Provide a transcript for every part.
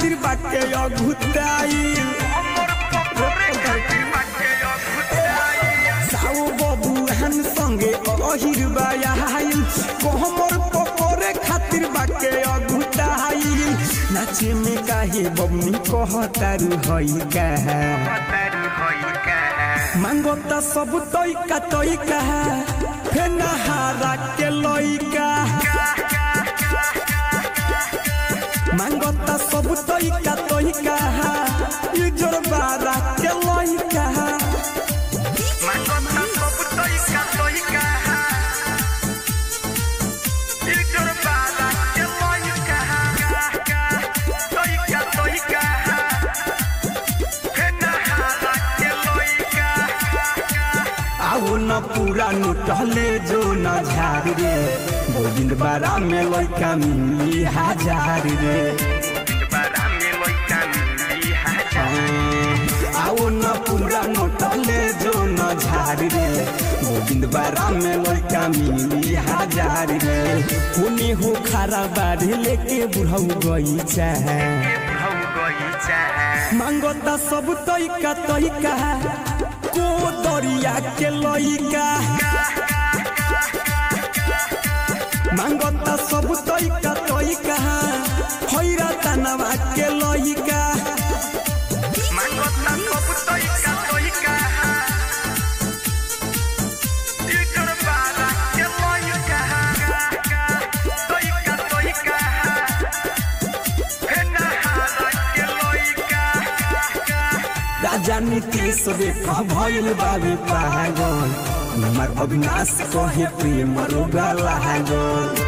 खातिर बाटे अघुताइल साओ बबुआन संगे अहिर बायाइल कोहमर पकोरे खातिर बाटे अघुताइल नाचे में काहे बबनी कहतारू हई कहा मांगता सब तोइका तोइका फेनहारा के लइका मांगता सब तोइका तोइका इजर बारा के लइका आओ न पूरा लुटले जो न झार रे गोविंद बारा में लइका मिली हजार रे आओ न पूरा नोटले जो न झार रे गोविंद बारा में लइका मिली हजार रे होने हो खारा बाढ़ लेके बुढ़ऊ गई चाहे मांगता सब तइका तइका को दरिया के लइका मांगता सब तइका तइका हैरा तनवा के लइका राजा नीतीश रेखा भइल बाबे पागल हमार अविनाश कहे प्रेम रोगा लागल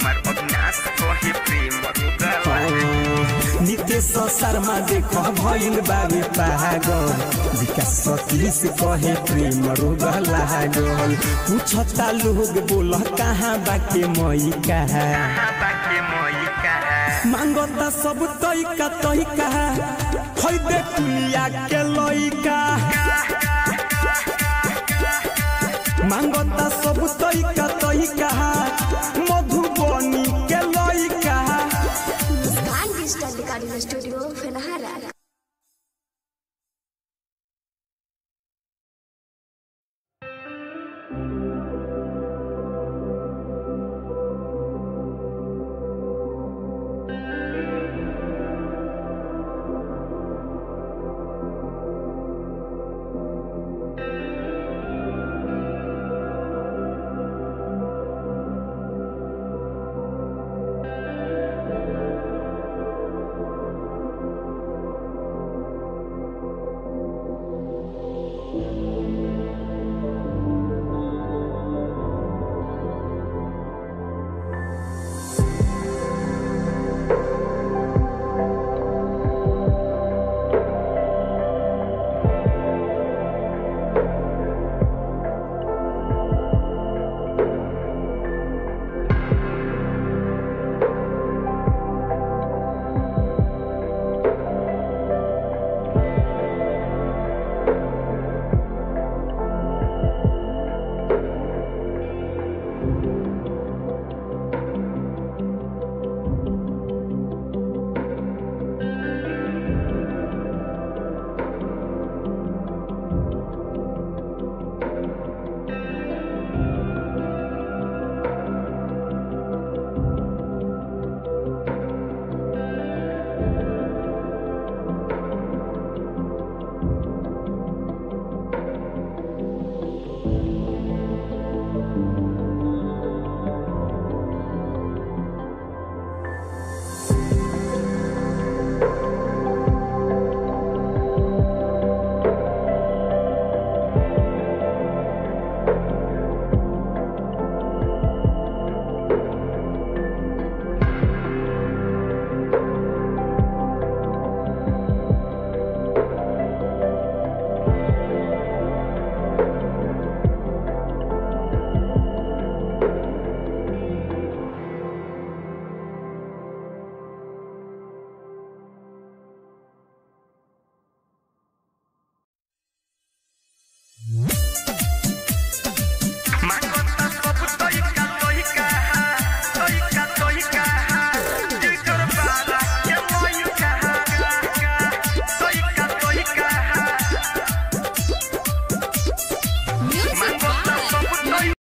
नितेश शर्मा देख भइल बाबे पागल विकास सतीश कहे प्रेम रोग लागल पूछता लोग बोल कहाँ बाके मई कहा मांगता सब तइका तइका है दे दुनिया के लइका मांगता सब तइका तइका मधुबनी के लइका मुस्कान डिजिटल रिकॉर्डिंग स्टूडियो फेनहारा